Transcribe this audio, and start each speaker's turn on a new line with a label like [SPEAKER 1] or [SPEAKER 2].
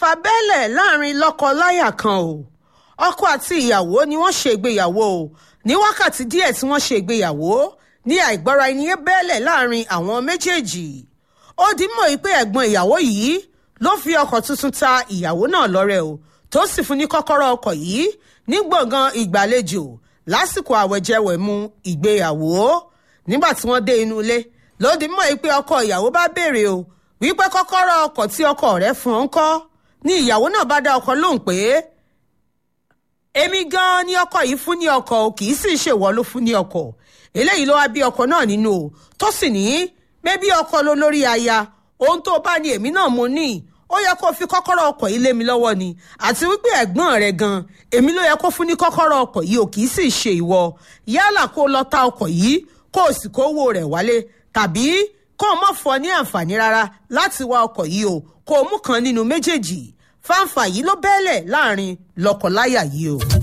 [SPEAKER 1] fàǹfà bẹ́lẹ̀ láàrin lọ́kọ-láyà kan o ọkọ àti ìyàwó ni wọ́n ṣe ìgbéyàwó o ní wákàtí díẹ̀ tí wọ́n ṣe ìgbéyàwó ní àìgbọ́ra ẹni yé bẹ́lẹ̀ láàrin àwọn méjèèjì ó di mọ̀ pé ẹ̀gbọ́n ìyàwó yìí ló fi ọkọ̀ tuntun ta ìyàwó náà lọ́rẹ o tó sì fún ní kọ́kọ́rọ́ ọkọ̀ yìí ní gbọ̀ngàn ìgbàlejò lásìkò àwẹ̀jẹwẹ̀mu ìgbéyàwó nígbà tí wọ́n dé inú ilé ló di mọ̀ pé ọkọ ìyàwó bá béèrè o wípé kọ́kọ́rọ́ ọkọ̀ tí ọkọ rẹ̀ fún ọ ń kọ́ ni ìyàwó náà bá dá ọkọ lóhùn pé èmi gan-an ni ọkọ yìí fún ní ọkọ̀ o kì í sì ṣèwọ ló fún ní ọkọ̀ eléyìí ló wá bí ọkọ náà nínú o tó sì ní pé bí ọkọ ló lórí aya ohun tó bá ní èmi náà mo ní ó yẹ kó fi kọ́kọ́rọ́ ọkọ̀ yìí lé mi lọ́wọ́ ni àti wípé ẹ̀gbọ́n rẹ̀ gan èmi ló yẹ kó fún ní kọ́kọ́rọ́ ọkọ̀ yìí ò kì í sì ṣe ìwọ yálà kó lọ ta ọkọ̀ yìí kó o sì kówó rẹ̀ wálé tàbí kó o mọ̀ fọ ní àǹfààní rárá láti wa ọkọ̀ yìí o kó o mú kan nínú méjèèjì fáǹfà yìí ló bẹ́ẹ̀lẹ̀ láàrin lọ́kọláya yìí o.